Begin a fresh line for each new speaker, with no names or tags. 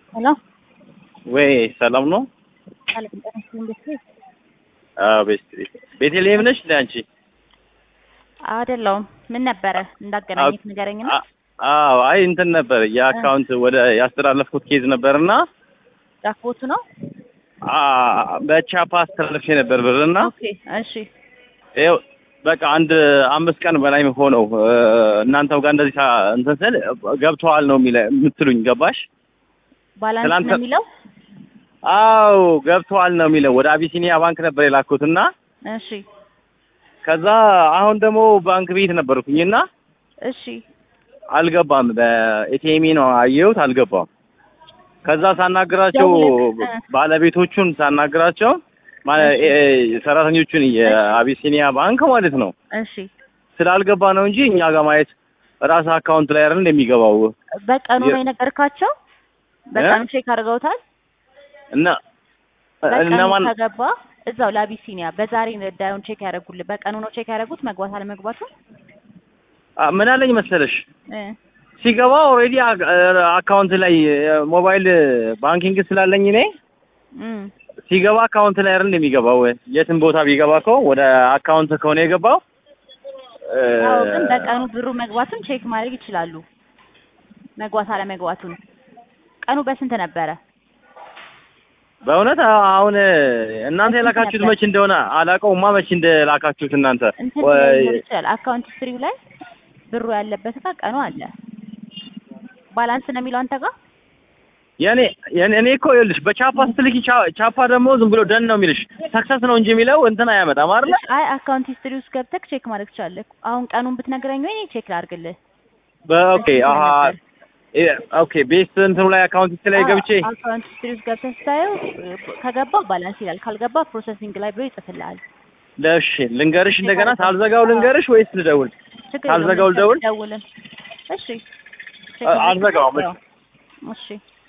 ሄሎ
ወይ ሰላም ነው?
ሰላም ጤና ይስጥልኝ። እንዴት ነህ?
አዎ ቤት ቤተልሔም ነሽ እንደ አንቺ?
አይደለሁም። ምን ነበረ እንዳገናኘት ንገረኝና።
አ- አዎ አይ እንትን ነበር የአካውንት ወደ ያስተላለፍኩት ኬዝ ነበርና
ጃክቦቱ ነው።
አ- በቻፓ አስተላለፌ ነበር ብርና
ኦኬ እሺ።
ይኸው በቃ አንድ አምስት ቀን በላይ ሆነው እ፣ እናንተው ጋር እንደዚህ ሳ- እንትን ስል ገብተዋል ነው የሚለ የምትሉኝ ገባሽ?
ባላንስ
ትላንት-
ነው የሚለው።
አዎ ገብተዋል ነው የሚለው ወደ አቢሲኒያ ባንክ ነበር የላኩትና
እሺ
ከዛ አሁን ደግሞ ባንክ ቤት ነበርኩኝና
እሺ
አልገባም። በኤቲኤም ነው አየሁት፣ አልገባም። ከዛ ሳናግራቸው
ደውለህ፣ እ።
ባለቤቶቹን ሳናግራቸው ማለት እ፣ ሰራተኞቹን የአቢሲኒያ ባንክ ማለት ነው
እሺ።
ስላልገባ ነው እንጂ እኛ ጋር ማየት ራስ አካውንት ላይ አይደል እንደሚገባው
በቀኑ
የ-
ነው የነገርካቸው? በቀኑ ቼክ አድርገውታል?
እና
በቀኑ
እነማን
ከገባ እዛው ለአቢሲኒያ በዛሬ ዳዩን ቼክ ያደርጉልህ። በቀኑ ነው ቼክ ያደረጉት መግባት አለመግባቱ
አ፣ ምን አለኝ መሰለሽ
እ
ሲገባ ኦልሬዲ አካውንት ላይ ሞባይል ባንኪንግ ስላለኝ እኔ
እም
ሲገባ አካውንት ላይ አይደል እንደሚገባው የትም ቦታ ቢገባ እኮ ወደ አካውንት ከሆነ የገባው እ፣
አዎ ግን በቀኑ ብሩ መግባቱን ቼክ ማድረግ ይችላሉ። መግባት አለመግባቱን ቀኑ በስንት ነበረ?
በእውነት አሁን እናንተ የላካችሁት መች እንደሆነ አላውቀውማ። መች እንደላካችሁት እናንተ
እንትን
ወይ
ሊኖር ይችላል። አካውንት ስትሪው ላይ ብሩ ያለበት ጋር ቀኑ አለ። ባላንስ ነው የሚለው አንተ ጋር
የኔ የኔ እኔ እኮ ይኸውልሽ በቻፓ ስትልኪ ቻ- ቻፓ ደግሞ ዝም ብሎ ደን ነው የሚልሽ ሰክሰስ ነው እንጂ የሚለው እንትን አያመጣም አይደል?
አይ አካውንት ሂስትሪ ውስጥ ገብተህ ቼክ ማድረግ ትችላለህ። አሁን ቀኑን ብትነግረኝ ወይ እኔ ቼክ ላድርግልህ።
በኦኬ
በስንት
አሀ
ነበር?
እ፣ ኦኬ ቤት እንትኑ ላይ አካውንት ላይ ገብቼ
አዎ፣ አካውንት ሂስትሪ ውስጥ ገብተህ ስታየው እ፣ ከገባ ባላንስ ይላል፣ ካልገባ ፕሮሰሲንግ ላይ ብሎ ይጽፍልሃል።
ለሽ ልንገርሽ እንደገና ሳልዘጋው ልንገርሽ ወይስ ልደውል?
ችግር
ካልዘጋው
የለውም፣
ልደውል?
ደውልን። እሺ ቼክ
አ- አልዘጋውም።
ማድረግ- እሺ